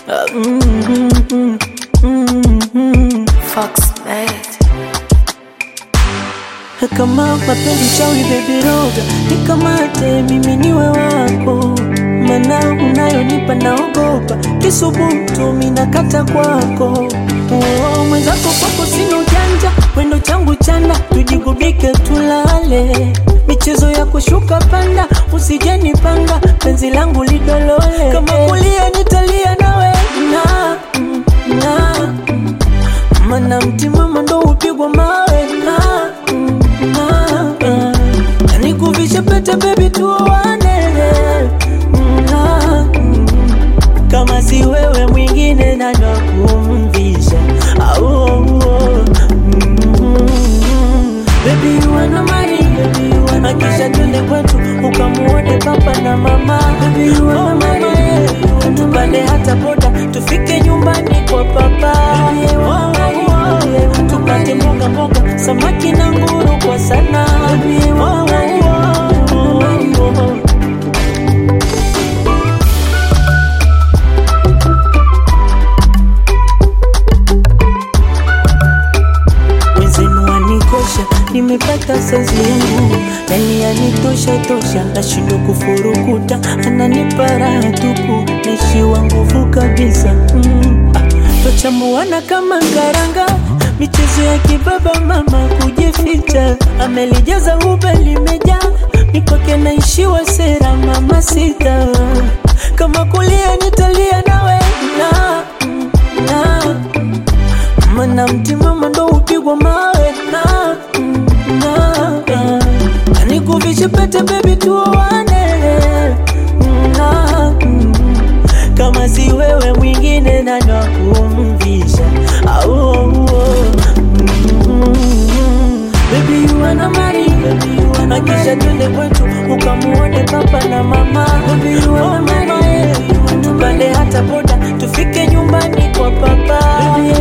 mm, mm, mm, mm. Fox mate. Kama mapenzi chawi baby roga nikamate mimi niwe wako, mana unayonipa naogopa kisubutu minakata kwako. Oh, mwenzako kwako sina ujanja, wendo changu chanda, tujigubike tulale, michezo ya kushuka panda, usijenipanga penzi langu lidolole, kama kulia nitalia nawe na, na, mana mtimama ndo upigwa mawe na, na, na nikuvishe pete baby tuoane na, kama si wewe mwingine nani wa kumvisha au Baby you wanna marry, baby you wanna Akisha twende kwetu ukamuone papa na mama Baby you wanna marry, tupande hata boda tufike nyumbani kwa papa Baby you wanna marry, tupate mboga mboga samaki na nguru kwa sana Baby you wanna marry, wenzenu wanikosha, nimepata saizi yangu nani yanitosha tosha, nashindwa kufurukuta, ananipa raha tupu, naishiwa nguvu kabisa mm. ah, Twachambuana kama karanga, michezo ya kibaba, mama kujificha, amelijaza ube limejaa, mikwake naishiwa sera, mama sita, kama kulia nitalia nawe na, na mana mtimama ndo upigwa mawe na, na, na nikuvishe pete baby tuoane na, kama si wewe mwingine nani wa kumvisha au Baby you wanna marry, baby you wanna Akisha twende kwetu ukamuone papa na mama Baby you wanna marry, tupande hata boda tufike nyumbani kwa papa Baby